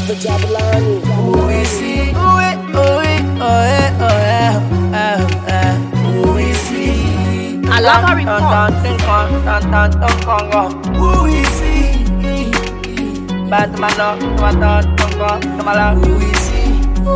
the Jabulani. Who we see? Who we, who we, oh eh, oh eh, oh eh. Who we see? Alaba report. Dun, dun, dun, dun, dun, dun, dun. Who we see? Bad man, dun, dun, dun, dun, dun, dun, Who we see?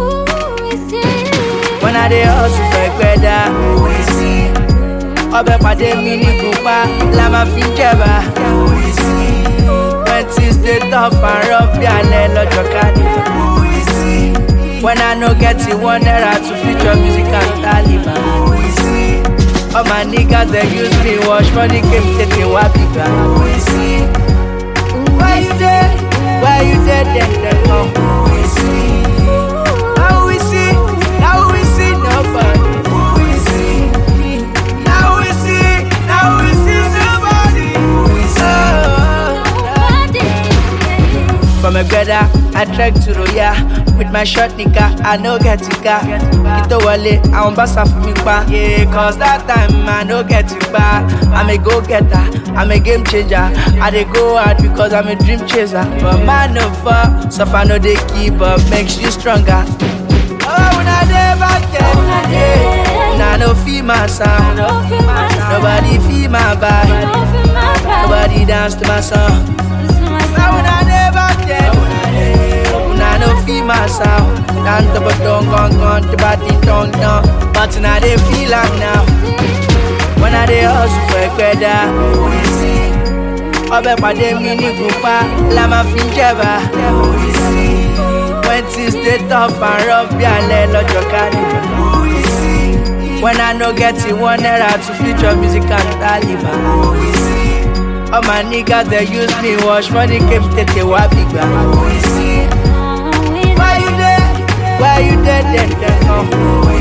When I dey hustle for gbẹ́dá. Who we see? Ọbẹ̀ pàdé mi ní kúpa, la máa fi jẹ̀bà. Who we see? When things dey tough and rough bí alẹ́ lọ́jọ́ carnival. Who we see? When I no get it one naira to feature music and Taliban. Who we see? All my niggas dey use me wash money came tètè wá bìgbà. Who we see? Why you dey? Why you dey dem dem come? Who we see? Now we see, now we see nobody. Who we see? Now we see, now we see somebody. Who we see? From a brother, I trek to Roya with my short nigga, I no get it car. Kito wale, I want bassa for me pa. Yeah, cause that time I no get it pa. I'm a go getter, I'm a game changer. I dey go hard because I'm a dream chaser. But man no fall, suffer no dey keep up, makes you stronger. Oh, when I dey back then, yeah. Nah, no feel my sound, nobody feel my vibe, nobody dance to my song. Now when I dey back then, una no feel my sound. Dan to but don't gone gone to body tongue down. But now they feel am now. When I dey hustle for ẹgbẹ́dá, ọbẹ̀ pàdé mi ní gùnpá, la máa fi ń jẹ̀bà. When things dey tough and rough bí alẹ́ lọ́jọ́ carnival. When I no get it one naira to feature music and Taliban. All my niggas they use me wash money came tètè wá bìgbà. Why you there? Why you there? Then, then, come.